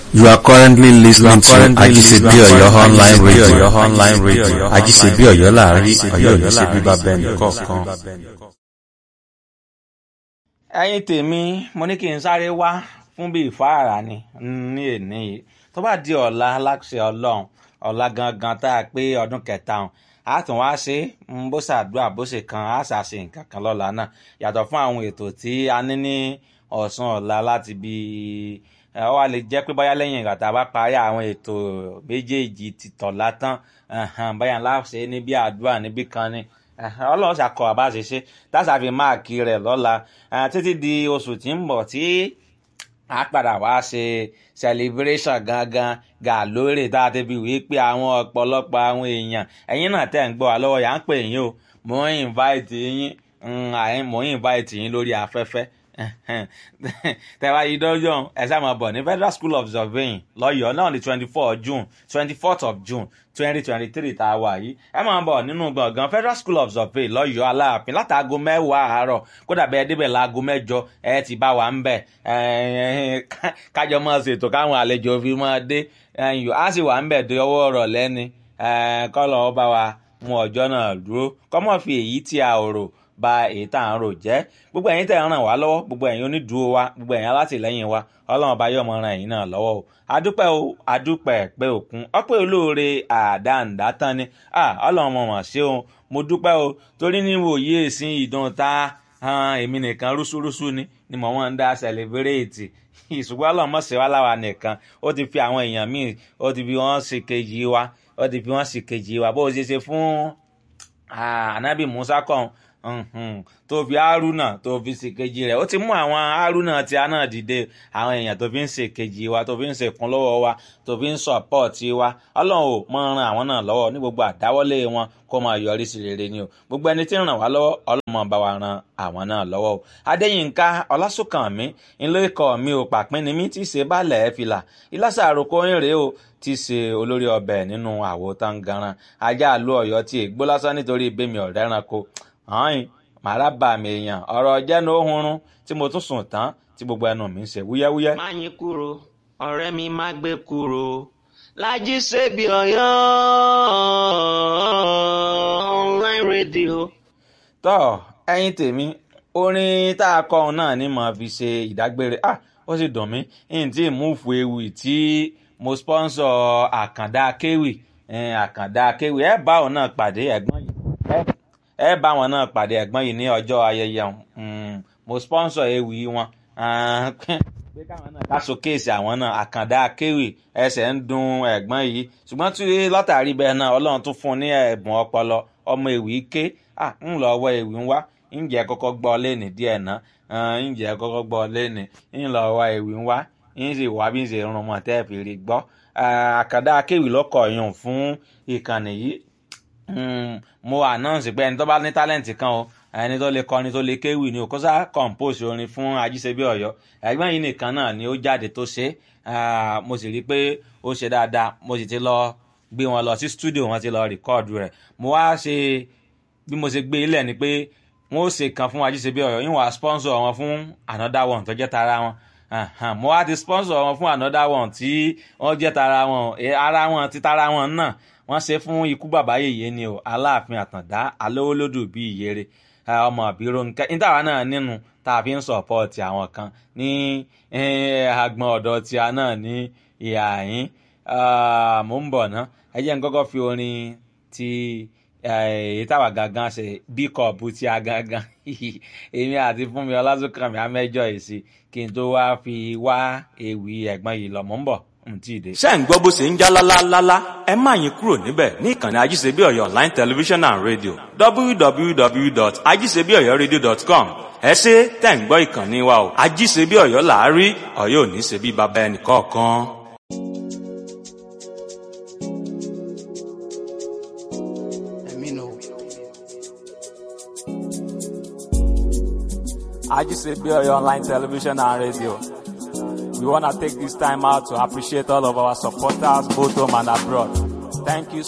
You are currently listening to currently Ajisebi listening to Oyo online Ajisebi radio. Oyo online radio. Ajisebi Oyo láàrin Ajisebi Ọ̀yọ́ Oyo ní ṣe bíbá láàrin, bẹ́ẹ̀ Ọ̀yọ́ ní ṣe nìkọ̀ọ̀kan. bíbá bẹ́ẹ̀ nìkọ̀ọ̀kan. ẹ̀yin tèmi mo ní kí n sáré wá fún bí ìfáàrà ni ní èní yìí tó bá di ọ̀la láṣẹ ọlọ́run ọ̀la gangan tá a pé ọdún kẹta ọ̀hún a tún wá ṣe é bó ṣàdúrà bó ṣe kan a ṣàṣe nǹkan kan lọ́la náà yàtọ̀ fún àwọn ètò tí a ní ní ọ̀sán ọ̀la láti bí ẹ ọ wá lè jẹ́ pé báyá lẹ́yìn ìgbà tá a bá parí àwọn ètò méjèèjì ti tọ̀la tán ẹ̀hẹ̀n, báyà ńlá ṣe é níbi àdúrà níbí kan ni ẹ̀hẹ̀n, ọlọ́run ṣàkọ àbá ṣe ṣe táṣà fi máàkì rẹ̀ lọ́la ẹ̀, títí di oṣù tí ń bọ̀ tí a padà wá ṣe celebration gangan gà lórí tá a ti fi wí pé àwọn ọ̀pọ̀lọpọ̀ àwọn èèyàn ẹ̀yin náà tẹ̀ ń gbọ́ wa lọ́wọ́ yà ń pè yín o mò ń invite yín mm, àyìn- mò ń invite yín lórí afẹ́fẹ́ tẹ̀wá yìí dọ́jọ́ ẹ sáà máa bọ̀ ní federal school of surveying lọ́yọ̀ọ́ náà ní twenty four june twenty fourth of june twenty twenty three tá a wà yìí ẹ máa bọ̀ nínú gbọ̀ngàn federal school of surveying lọ́yọ̀ọ́ aláàfin látàgò mẹ́wàá àárọ̀ kódà bẹ́ẹ̀ débẹ̀ láago mẹ́jọ ẹ ti bá wa ń bẹ̀ ẹ, ká- kájọ máa ṣètò káwọn àlejò fi máa dé ẹyìn á sì wà ń bẹ̀ dé ọwọ́ ọ̀rọ̀ lẹ́ni kọ́lọ̀ ọ bá wa mú ọjọ́ náà dúró kọ́mọ́ fi èyí tí a ò rò ba èyí tá à ń rò jẹ́ gbogbo ẹ̀yin tẹ̀ ń ràn wá lọ́wọ́ gbogbo ẹ̀yin onídùúró wa gbogbo ẹ̀yin alátìlẹ́yìn wa ọlọ́run ọba yóò mọ ran ẹ̀yin náà lọ́wọ́ o adúpẹ́ o adúpẹ́ pé òkun ọpẹ́ olóore àdáǹdá tán ni Ah, ọlọ́run mọ̀ mọ̀ ṣé o mo dúpẹ́ o torí ní wòye ìsìn ìdán ta han, èmi nìkan rúṣúrúṣú ni ni mò ń dá sẹlẹbírẹ́ẹ̀tì ìṣùgbọ́n ọlọ́run mọ̀ ṣe wá láwa nìkan ó ti fi àwọn èèyàn míì ó ti fi wọ́n ṣe kejì wa ó ti fi wọ́n ṣe kejì wa bó o ṣe ṣe fún Ah, anabi musa kan mhm, tó fi haruna tó fi ṣèkejì rẹ̀ ó ti mú àwọn haruna tí a náà dìde àwọn èèyàn tó fi ń ṣèkejì wa tó fi ń ṣèkúnlọ́wọ́ wa tó fi ń sọ̀pọ̀tì wa ọlọ́run ò mọ ran àwọn náà lọ́wọ́ ní gbogbo àdáwọ́lé wọn kó máa yọrí sí rere ni o gbogbo ẹni tí ń ràn wá lọ́wọ́ ọlọ́run máa bá wa ran àwọn náà lọ́wọ́ o adéyínká ọlásùnkànmí ńlẹ́ ikọ̀ mi ò pàpín ni mí tí í ṣe bálẹ̀ ẹ̀ fìlà ìlàsà àròkọ ìrè o tí í ṣe olórí ọbẹ̀ nínú àwo tangaran ajá àlú ọ̀yọ́ tí ègbó lásán nítorí ìbémi ọ̀rẹ́ ẹranko hàn màrá bà mí èèyàn ọ̀rọ̀ jẹ́nu ohunrun tí mo tún sùn tán tí gbogbo ẹnu mi ń ṣe wúyẹ́wúyẹ́. má yín kúrò ọ̀rẹ́ mi má gbé kúrò lájí ṣebí ọ̀yọ́ online radio. tọ́ ẹyin tèmi orin tá a kọ òun náà ni màá fi ṣe ìdágbére ah ó sì dùn mí n tí múùfù ewì tí mo sponsor àkàndá kéwì eh, àkàndá kéwì ẹ bá òun náà pàdé ẹ̀gbọ́n yìí ẹ- ẹ bá wọn náà pàdé ẹ̀gbọ́n yìí ní ọjọ́ ayẹyẹ wọn Mm, mo sponsor ewì wọn Ah, pé káwọn náà ká showcase àwọn náà àkàndá kéwì ẹsẹ̀ ń dun ẹ̀gbọ́n yìí ṣùgbọ́n tí látàrí bẹ́ẹ̀ náà ọlọ́run tún fún un ní ẹ̀bùn ọpọlọ ọmọ ewì ké ah ń lọ ọwọ́ ewì ń wá ǹjẹ́ kọ́kọ́ gbọ́ lẹ́nì díẹ̀ ná ǹjẹ́ kọ́kọ́ gbọ́ lẹ́nì ń lọ ọwọ́ ewì ń wá ń sì wá bí ń ṣe rún mọ́ tẹ́ẹ̀fì rí gbọ́ Ah, àkàndá kéwì lọ́kọ̀ yùn fún ìkànnì yìí Mm, mo announce pé ẹni tó bá ní talent kan o ẹni tó lè kọrin tó lè kéwì ni o kó sá compose orin fún ajíṣebí ọ̀yọ́ ẹ̀gbọ́n yìí nìkan náà ni ó jáde tó ṣe Ah, mo sì rí i pé ó ṣe dáadáa mo sì ti lọ gbé wọn lọ sí studio wọn ti lọ rìkọ́ọ̀dù rẹ̀ mo wá ṣe bí mo ṣe gbé ilẹ̀ ni pé wọ́n ó ṣe kan fún ajíṣebí ọ̀yọ́ yín wá sponsor wọn fún another one tó jẹ́ tara wọn Ahan, mo wá ti sponsor wọn fún another one tí wọ́n jẹ́ tara wọn Eh, ara wọn ti tara wọn náà wọ́n ṣe fún ikú bàbá yèyé ni o aláàfin àtàndá alówólódù bíi ìyèrè eh, ọmọ àbírò nǹkan nítawà náà nínú tá a fi ń sọ̀pọ̀tì àwọn kan ní eh, agbọn ọ̀dọ̀ tí a náà ní ìhà yín Ah, mò ń bọ̀ ná ẹ jẹ́ n kọ́kọ́ fi orin ti èyí táwa gangan ṣe bí kọ̀ọ̀bù tí a gangan èmi àti fúnmi ọlásùnkànmí amẹ́jọ èsì kí n tó wá fi wá ewì ẹ̀gbọ́n yìí lọ mò ń bọ̀ n tí ì dé. ṣé ń gbọ́ bó ṣe ń já lálálálá ẹ má yín kúrò níbẹ̀ ní ìkànnì ajíṣebí ọ̀yọ́ online television and radio www.ajíṣebíọ̀yọ́radio.com ẹ ṣe tẹ̀ ń gbọ́ ìkànnì wa o ajíṣebí ọ̀yọ́ làárí ọ̀yọ́ ò ní ṣe bí baba ẹnì kọ̀ọ̀kan. Ajisebi Oyo Online Television and Radio. We want to take this time out to appreciate all of our supporters, both home and abroad. Thank you